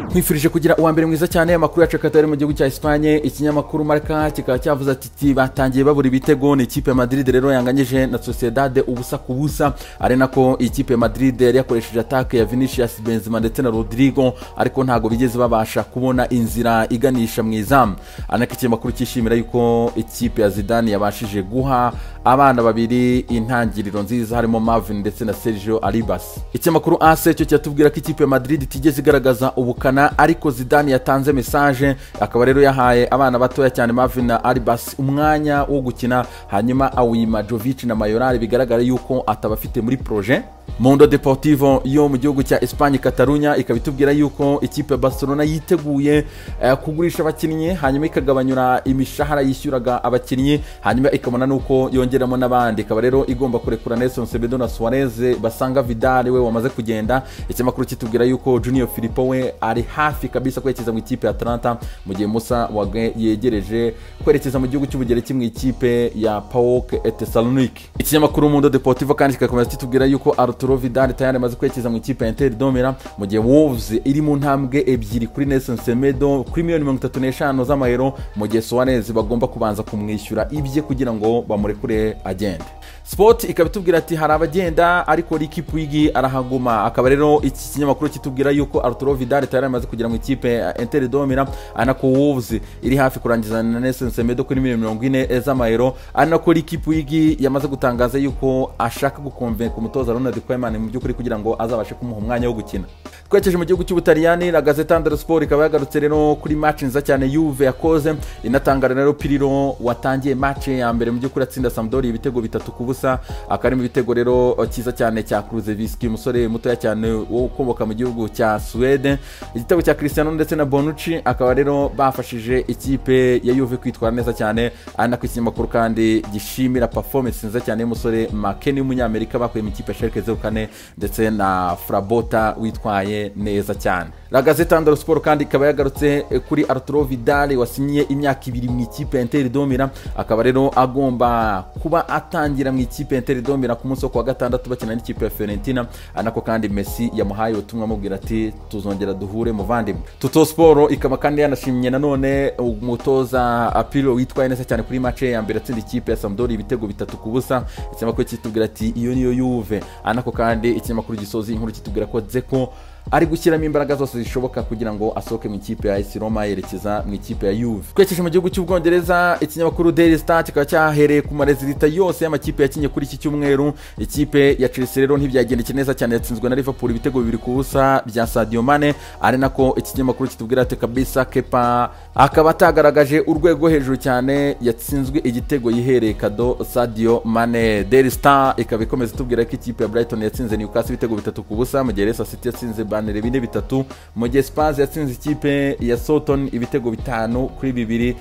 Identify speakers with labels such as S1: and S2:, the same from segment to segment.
S1: nkwifurije kugira uwa mbere mwiza cyane amakuru yacu akaba ari mu gihugu cya Espagne ikinyamakuru Marca kikaba cyavuze ati batangiye babura ibitego ni ikipe ya Madrid rero yanganyije na Sociedad ubusa ku busa ari nako ikipe ya Madrid yari yakoresheje atake ya Vinicius Benzema ndetse na Rodrigo ariko ntabwo bigeze babasha kubona inzira iganisha mu izamu anako ikinyamakuru cyishimira yuko ikipe ya Zidane yabashije guha abana babiri intangiriro nziza harimo Marvin ndetse na Sergio Arribas ikinyamakuru AS cyo kiratubwira ko ikipe ya Madrid itigeze igaragaza ubukana ariko Zidane yatanze message akaba rero yahaye abana batoya cyane Marvin na Arribas umwanya wo gukina hanyuma awima Jovic na Mayoral bigaragara yuko atabafite muri projet Mundo Deportivo yo mu gihugu cya Espagne Catalunya ikaba itubwira yuko ikipe ya Barcelona yiteguye eh, kugurisha abakinnyi hanyuma ikagabanyura imishahara yishyuraga abakinnyi hanyuma ikabona nuko yongeramo n'abandi ikaba rero igomba kurekura Nelson Semedo na Suarez basanga Vidal we wamaze kugenda ikinyamakuru kitubwira yuko Junior Filippo we ari hafi kabisa kwerekeza mu ikipe ya Atalanta mu gihe Musa Wage yegereje kwerekeza mu gihugu cy'Ubugereki mu ikipe ya PAOK Thessaloniki ikinyamakuru Mundo Deportivo kandi kikakomeza kitubwira yuko Arturo Vidal tayari amaze kwerekeza mu ikipe ya Inter Domera mu gihe Wolves iri mu ntambwe ebyiri kuri Nelson Semedo kuri miliyoni mirongo itatu n'eshanu z'amayero mu gihe Suarez bagomba kubanza kumwishyura ibye kugira ngo bamurekure agende sport ikaba itubwira ati hari abagenda ariko Ricky Puig arahaguma akaba rero iki kinyamakuru kitubwira yuko Arturo Vidal tayari amaze kugera mu ikipe ya Inter Domera anako Wolves iri hafi kurangiza na Nelson Semedo kuri miliyoni mirongo ine z'amayero anako Ricky Puig yamaze gutangaza yuko ashaka gukomve ku mutoza Ronald Koeman mu by'ukuri kugira ngo azabashe kumuha umwanya wo gukina twerekeje mu gihugu cy'ubutaliyani la gazeta dello sport ikaba yagarutse rero kuri match nziza cyane yuve yakoze inatangara rero piriro watangiye match ya mbere mu by'ukuri atsinda sampdori ibitego bitatu ku busa akari mu bitego rero cyiza cyane cya kruzeviski umusore mutoya cyane wo ukomoka mu gihugu cya suwede igitego cya cristiano ndetse na bonucci akaba rero bafashije ikipe ya yuve kwitwara neza cyane ari nako ikinyamakuru kandi gishimira performance nziza cyane y'umusore makeni w'umunyamerika bakuye mu ikipe ya sherike zeru kane ndetse na frabota witwaye neza cyane la gazeta ndoro siporo kandi ikaba yagarutse kuri arturo vidal wasinyiye imyaka ibiri mu ikipe ya interi domira akaba rero agomba kuba atangira mu ikipe ya interi domira ku munsi wo kuwa gatandatu bakina n'ikipe ya fiorentina anako kandi messi yamuhaye ubutumwa amubwira ati tuzongera duhure muvandimwe tuto siporo ikaba kandi yanashimye nanone umutoza apiro witwaye neza cyane kuri mace ya mbere atsinda ikipe ya samdori ibitego bitatu ku busa ikinyamakuru kitubwira ati iyo niyo yuve anako kandi ikinyamakuru gisoza inkuru kitubwira ko zeko ari gushyiramo imbaraga zose zishoboka kugira ngo asohoke mu ikipe ya esi roma yerekeza mu ikipe ya yuve twerekeje mu gihugu cy'ubwongereza ikinyamakuru daily star kikaba cyahereye ku marezilita yose y'amakipe yakinye kuri iki cyumweru ikipe ya chelsea rero ntibyagendeke neza cyane yatsinzwe na liverpool ibitego bibiri ku busa bya sadio mane ari nako iki kinyamakuru kitubwira ati kabisa kepa akaba atagaragaje urwego hejuru cyane yatsinzwe igitego yihereye kado sadio mane daily star ikaba ikomeza itubwira ko ikipe ya brighton yatsinze newcastle ibitego bitatu ku busa mu gihe resa city yatsinze ibibanire bine bitatu mu gihe spaz yatsinze ikipe ya soton ibitego bitanu kuri bibiri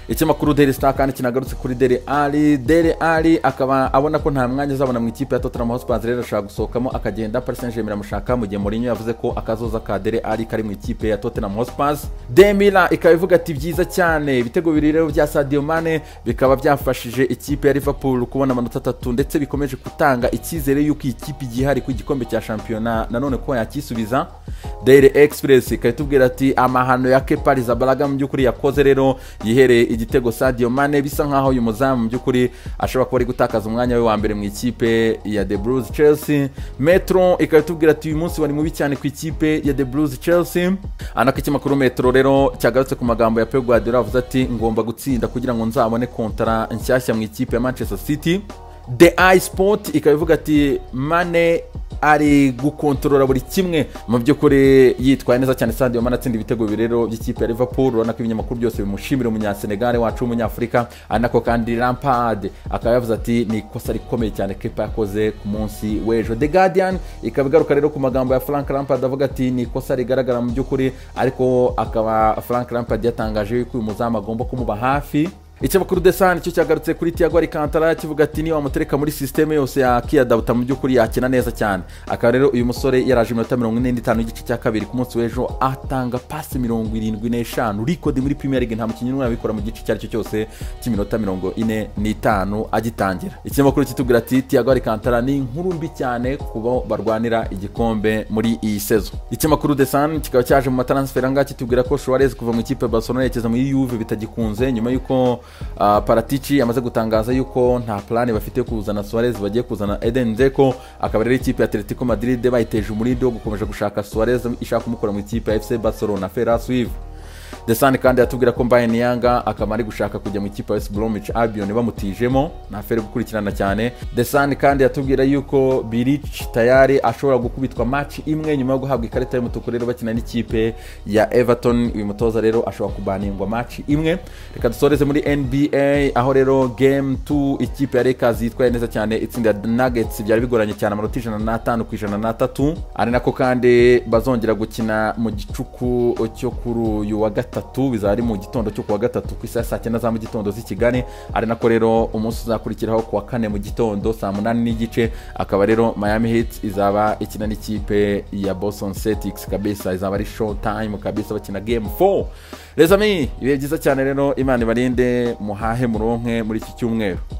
S1: ikinyamakuru deli star kandi kinagarutse kuri deli ali deli ali akaba abona ko nta mwanya azabona mu ikipe ya tottenham hotspur rero ashaka gusohokamo akagenda paris saint germain iramushaka mu gihe mourinho yavuze ko akazoza ka deli ali kari mu ikipe ya tottenham hotspur demila ikaba ivuga ati byiza cyane ibitego bibiri rero bya sadio mane bikaba byafashije ikipe ya liverpool kubona amanota atatu ndetse bikomeje gutanga icyizere y'uko iyi kipe igihari ku gikombe cya shampiyona nanone ko yakisubiza daily express ikaba itubwira ati amahano ya kepa rizabaraga mu by'ukuri yakoze rero yihereye igitego sadio mane bisa nkaho uyu muzamu mu by'ukuri ashobora kuba ari gutakaza umwanya we wa mbere mu ikipe ya the blues chelsea metro ikaba itubwira ati uyu munsi wari mubi cyane ku ikipe ya the blues chelsea anako ikinyamakuru metro rero cyagarutse ku magambo ya pep guardiola avuze ati ngomba gutsinda kugira ngo nzabone kontara nshyashya mu ikipe ya manchester city the eye sport ikaba ivuga ati mane ari gukontorora buri kimwe mu by'ukuri yitwaye neza cyane sadio mane atsinda ibitego bibiri rero by'ikipe ya liverpool urabona ko ibinyamakuru byose bimushimira umunyasenegare wacu w'umunyafurika ari nako kandi lampard akaba yavuze ati ni ikosa rikomeye cyane kepa yakoze ku munsi w'ejo the guardian ikaba igaruka rero ku magambo ya frank lampard avuga ati ni ikosa rigaragara mu by'ukuri ariko akaba frank lampard yatangaje yuko uyu muzamu agomba kumuba hafi icyabakuru desani nicyo cyagarutse kuri tiago alikantara kivuga ati niba wamutereka muri sisiteme yose yakiyadoputa mu by'ukuri yakina neza cyane akaba rero uyu musore yaraje iminota mirongo ine n'itanu y'igice cya kabiri ku munsi w'ejo atanga pasi mirongo irindwi n'eshanu rikodi muri premier league nta mukinnyi n'umwe wabikora mu gice icyo ari cyo cyose cy'iminota mirongo ine n'itanu agitangira ikinyamakuru kitubwira ati tiago alikantara ni inkuru mbi cyane kubo barwanira igikombe muri iyi sezo ikinyamakuru desani kikaba cyaje mu mataransiferi ahangaha kitubwira ko suarez kuva mu ikipe ya barcelona yerekeza muri yuve bitagikunze nyuma y'uko ah, paratici yamaze gutangaza yuko nta plani bafite yo kuzana suarez bagiye kuzana eden zeko akaba rero ikipe ya atletico madrid bayiteje umurindi wo gukomeza gushaka suarez ishaka kumukura mu ikipe ya fc barcelona ferras wive desani kandi yatubwira ko mbaye niyanga akaba ari gushaka kujya mu ikipe ya west bromwich albion bamutijemo ni afere gukurikirana cyane desani kandi yatubwira yuko birich tayari ashobora gukubitwa match imwe nyuma yo guhabwa ikarita y'umutuku rero bakina n'ikipe ya everton uyu mutoza rero ashobora kubaningwa match imwe reka dusoreze muri nba aho rero game 2 ikipe ya lakers yitwaye neza cyane itsinda nuggets byari bigoranye cyane amanota ijana n'atanu ku ijana n'atatu ari nako kandi bazongera gukina mu gicuku cyo kuri uyu wa gatatu bizaba ari mu gitondo cyo ku wa gatatu ku isaha ya saa cyenda za mu gitondo z'i kigali ari nako rero umunsi uzakurikiraho ku wa kane mu gitondo saa munani n'igice akaba rero miami hits izaba ikina n'ikipe ya boston celtics kabisa izaba ari show time kabisa bakina game 4 rezami ibihe byiza cyane rero imana ibarinde muhahe muronke muri iki cyumweru